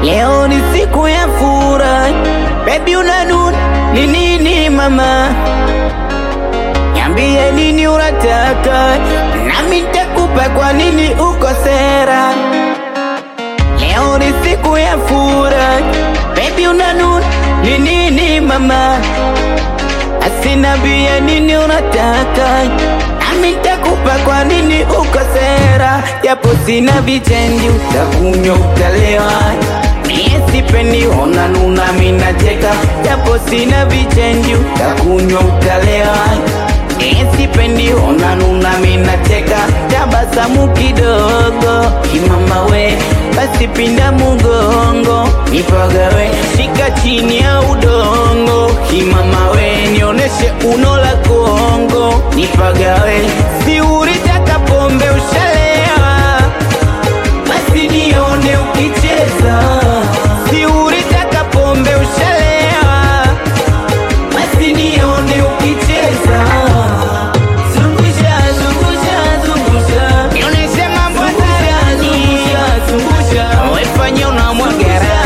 Leo ni siku ya furaha, baby unanuna ni nini mama? Niambie nini unataka, nami nitakupa kwa nini uko sera. Leo ni siku ya furaha, baby unanuna ni nini mama? Asinambie nini unataka, nami nitakupa kwa nini uko sera. Japo sina vichenji, utakunywa utalewa Mie sipendi ona nuna mina cheka Japo sina vichenji utakunywa utalewa Mie sipendi ona nuna mina cheka Tabasamu kidogo kimama we Basi pinda mugongo nipagawe Shika chini ya udongo kimama we Nioneshe uno la Kongo nipagawe Si ulitaka pombe ushalewa basi nione ukicheza, si ulitaka pombe ushalewa, basi nione ukicheza. Zungusha, zungusha, zungusha, nionyeshe mambo hadharani. Wefanye unamwagara,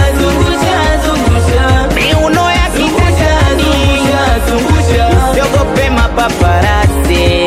miuno ya kitandani, usiogope mapaparasi.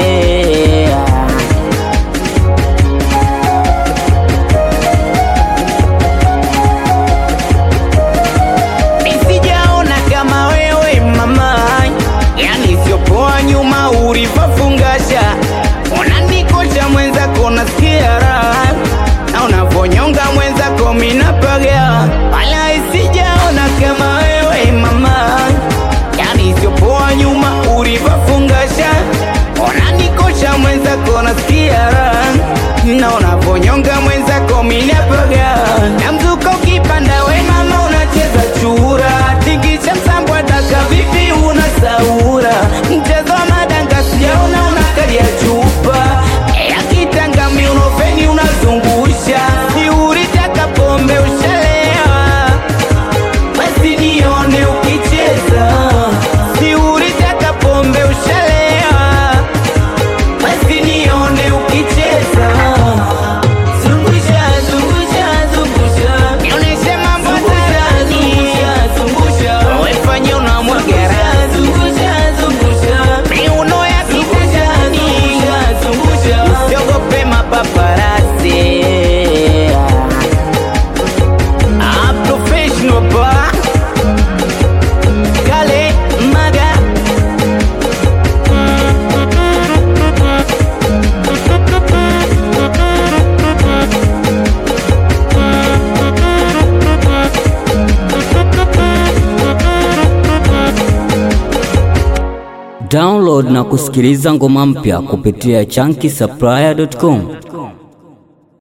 Nisijaona kama wewe mama, yani siopoa nyuma ulivyofungasha, unanikosha mwenzako, nasikia raha na unavonyonga mwenzako, minapaga wala isijaona kama wewe mama, yani siopoa nyuma ulivyofungasha, unanikosha mwenzako, nasikia raha na unavonyonga mwenzako, minapaga na mzuka ukipanda, we mama unacheza chura, tingisha msambwa daka, vipi una saura, mchezo wa madanga sijaona, unakalia chupa ya kitanga, miunofeni unazungusha, si ulitaka pombe ushalewa, basi nione ukicheza, si ulitaka pombe ushalewa, basi nione ukicheza. Zungusha, zungusha, zungusha, nionyeshe mambo hadharani. Wefanye unamwagara, miuno ya kitandani, usiogope mapaparasi. Ah, professional ba Kale Maga Download na kusikiliza ngoma mpya kupitia chunky supplier.com.